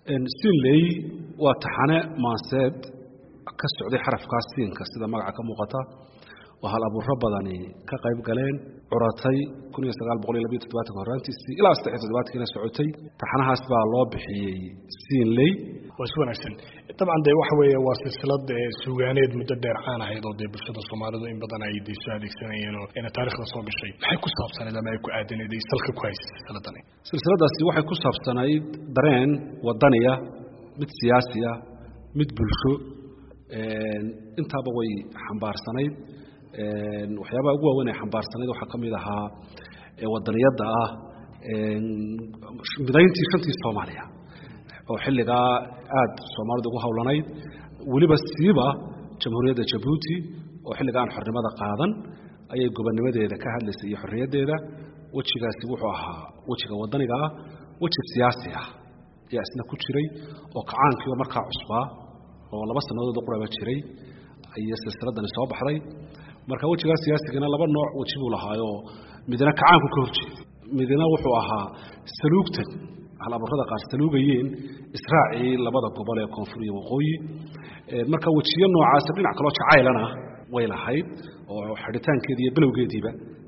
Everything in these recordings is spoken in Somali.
siinley waa taxane maanseed ka socday xarafkaas siinka sida magaca ka muuqata oo hal abuuro badani ka qayb galeen curatay kun iyo sagaal boqol iyo labiyo toddobatanka horaantiisii ilaa saddex iyo toddobatankiina socotay taxanahaas baa loo bixiyey siinley waa si wanaagsan dabcan dee waxa weeye waa silsilad sugaaneed muddo dheer caan ahayd oo dee bulshada soomaalidu in badan ay dee soo adeegsanayeen oo ina taarikhda soo gashay maxay ku saabsanayd ama ay ku aadaneed ay salka ku haysay silsiladani silsiladaasi waxay ku saabsanayd dareen wadaniya mid siyaasiya mid bulsho intaaba way xambaarsanayd waxyaabaha ugu waaweyn ay xambaarsanayd waxaa ka mid ahaa wadaniyadda ah midayntii shantii soomaaliya oo xilligaa aada soomaalidu ugu howlanayd weliba siiba jamhuuriyadda jabuuti oo xilliga aan xornimada qaadan ayay gobonnimadeeda ka hadlaysay iyo xorriyaddeeda wejigaasi wuxuu ahaa wejiga wadaniga ah weji siyaasi ah ayaa isna ku jiray oo kacaankiiba markaa cusbaa oo laba sannadood quraba jiray ayay silsiladani soo baxday marka wejigaa siyaasigana laba nooc weji buu lahaayoo midna kacaanku ka horjeeday midna wuxuu ahaa saluugtan halaburrada qaar saluugayeen israacii labada gobol ee koonfur iyo waqooyi marka wejiyo noocaasa dhinac kaloo jacaylana way lahayd oo xidhitaankeedi iyo bilowgeediiba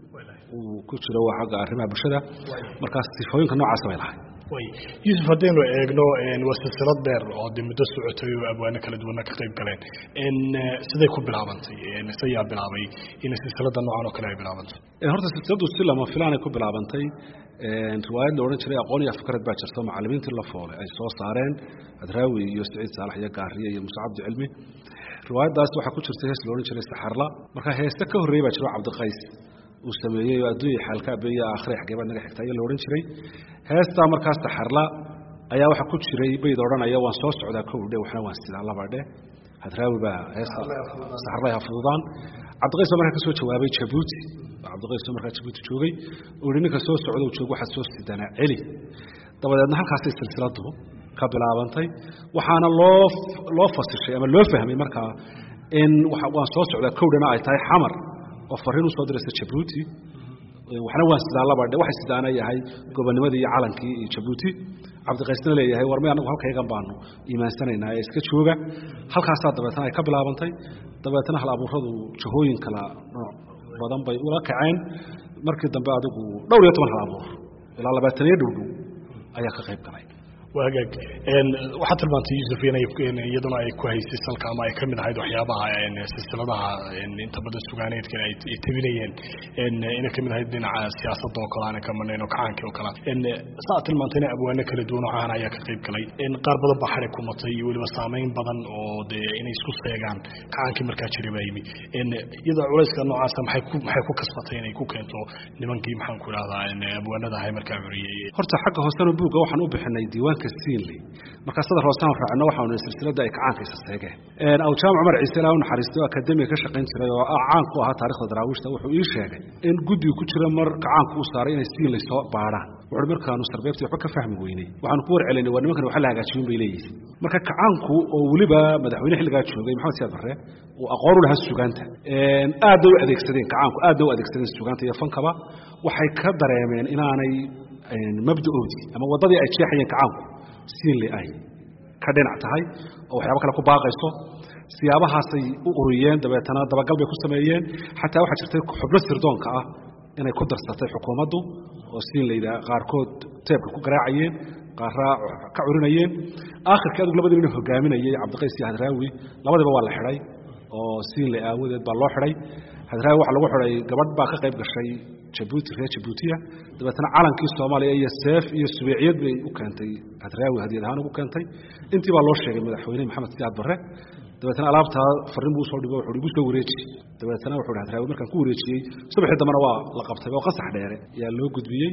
uu ku jiro waa xagga arrimaha bulshada markaas sifooyinka noocaasa bay lahayd yuusuf haddaynu eegno waa silsilad dheer oo de muddo socotay oo abwaano kala duwana ka qayb galeen siday ku bilaabantay sayaa bilaabay in silsilada noocan oo kale ay bilaabantay horta silsiladu si lama filaanay ku bilaabantay riwaayad la odhan jiray aqoon iyo afkarad baa jirto macallimiintii la foolay ay soo saareen adraawi iyo saciid saalax iyo gaariye iyo muuse cabdi cilmi riwaayaddaas waxaa ku jirtay hees la odhan jiray saxarla marka heeste ka horreeyey baa jiro cabdiqays uu sameeyey oo adduunya xaalkaabeeye aakhire xagee baad naga xigta ayaa la odhan jiray heestaa markaas saxarla ayaa waxaa ku jiray bayd odhanaya waan soo socdaa kowdhe waxna waan sidaa labadhe hadraawi baa heesta saxarlay ha fududaan cabdiqays baa markaa ka soo jawaabay jabuuti cabdiqays oo markaa jabuuti joogay uu yihi ninka soo socda joog waxaad soo sidanaa celi dabadeedna halkaasay silsiladu ka bilaabantay waxaana loo loo fasishay ama loo fahmay markaa in waan soo socdaa kowdhana ay tahay xamar oo fariin u soo diraysa jabuuti waxna waan sidaa labadhe waxay sidaana yahay gobonimadii iyo calankii iyo jabuuti cabdiqaysna leeyahay war may anagu halkaygan baanu iimaansanaynaa ee iska jooga halkaasaa dabeetna ay ka bilaabantay dabeetna hal abuuradu jahooyin kala nooc badan bay ula kaceen markii dambe adigu dhowr iyo toban hal abuur ilaa labaataniyo dhowdhow ayaa ka qayb galay hagaag waxaad tilmaantay yuusuf inay iyaduna ay ku haysay salka ama ay ka mid ahayd waxyaabaha silsiladaha inta badan sugaaneedkan ay tabinayeen inay ka mid ahayd dhinaca siyaasadda oo kale aanan ka marnayn oo kacaankii oo kale saa tilmaantayna abwaano kala duwan oo caan ayaa ka qayb galay qaar badan baa xarig ku matay iyo weliba saameyn badan oo dee inay isku seegaan kacaankii markaa jiray baa yimi iyadoo culayska noocaasa maxay ku maxay ku kasbatay inay ku keento nimankii maxaan ku idhahdaa abwaanada ahay markaa curiyey horta xagga hoosena buugga waxaan u bixinay diiwaanka siinley markaa sadar hoosaan raacno waxaanu silsilada ay kacaankiisa seegeen aw jaamac cumar ciise ilaa u naxariistay oo akademiga ka shaqayn jiray oo caan ku ahaa taarikhda daraawiishta wuxuu ii sheegay in guddiga ku jira mar kacaanku uu saaray inay siinley soo baadhaan wuxuu markaanu sarbeebtii waxba ka fahmi weynay waxaanu ku warcelinay waa nimankan waxa la hagaajiyun bay leeyihiin marka kacaanku oo weliba madaxweyne xilligaa joogay maxamed siyaad barre uu aqoon u lahaa sugaanta aad bay u adeegsadeen kacaanku aad bay u adeegsadeen sugaanta iyo fankaba waxay ka dareemeen inaanay mabdaoodii ama waddadii ay jeexayeen kacaanku siinle ay ka dhinac tahay oo waxyaabo kale ku baaqayso siyaabahaasay u uriyeen dabeetana dabagal bay ku sameeyeen xataa waxaa jirtay xubno sirdoonka ah inay ku darsatay xukuumaddu oo siinleyda qaarkood teebka ku garaacayeen qaarraa ka curinayeen aakhirkii adigu labadii nin hogaaminayay cabdiqays iyo hadraawi labadiiba waa la xidhay oo siinley aawadeed baa loo xidhay hadraawi waxaa lagu xidhay gabadh baa ka qayb gashay jabuuti reer jabuutiya dabeetna calankii soomaaliya iyo seef iyo subeeciyad bay u keentay hadraawi hadiyad ahaan ugu keentay intii baa loo sheegay madaxweyne maxamed siyaad barre dabeetna alaabtaa farriin buu usoo dhibo wuxuu igu soo wareeji dabeetna wuxuu hi hadraawi markaan ku wareejiyey subaxii dambena waa la qabtay oo qasax dheere ayaa loo gudbiyey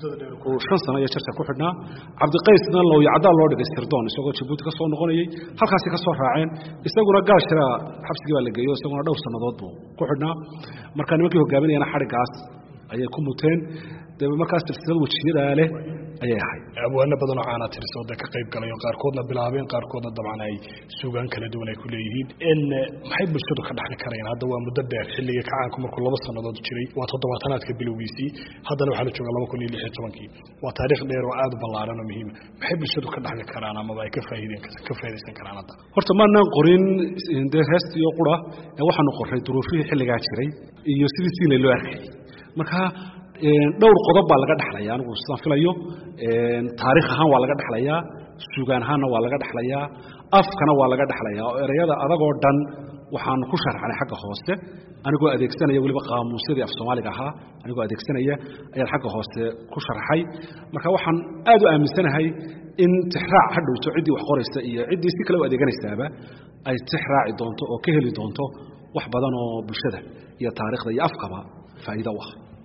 uu shan sano iyo jarka ku xidhnaa cabdiqaysna lowyacdaa loo dhigay sirdoon isagoo jabuuti ka soo noqonayey halkaasi ka soo raaceen isaguna gaashira xabsigii baa la geeyo isaguna dhowr sannadood buu ku xidhnaa marka nimankii hogaaminayana xadhiggaas ayay ku muteen de markaas silsilad wejiyadaa leh ayay ahayd abwaano badanoo caana tirisoo dee ka qayb galay oo qaarkoodna bilaabeen qaarkoodna dabcan ay suugaan kala duwan ay ku leeyihiin maxay bulshadu ka dhaxli karayaan hadda waa muddo dheer xilliga kacaanku markuu laba sannadood jiray waa toddobaatanaadka bilowgiisii haddana waxaa la joogaa laba kun iyo lix iyo tobankii waa taariikh dheer oo aada u ballaaran oo muhiima maxay bulshadu ka dhaxli karaan amaba ay ka faa'iideen ka faa'iidaysan karaan hadda horta maanaan qorin dee heestiyo qura ee waxaanu qorray duruufihii xilligaa jiray iyo sidii siinay loo arkayay marka dhowr qodob baa laga dhexlaya anigu sidaan filayo taariikh ahaan waa laga dhexlayaa sugaan ahaanna waa laga dhexlayaa afkana waa laga dhexlayaa oo ereyada adagoo dhan waxaanu ku sharxnay xagga hoose anigoo adeegsanaya weliba qaamuusyadii af soomaaliga ahaa anigoo adeegsanaya ayaan xagga hoose ku sharxay marka waxaan aad u aaminsanahay in tixraac ha dhowto ciddii wax qoraysa iyo ciddii si kale u adeeganaysaaba ay tixraaci doonto oo ka heli doonto wax badan oo bulshada iyo taariikhda iyo afkaba faa'iido u ah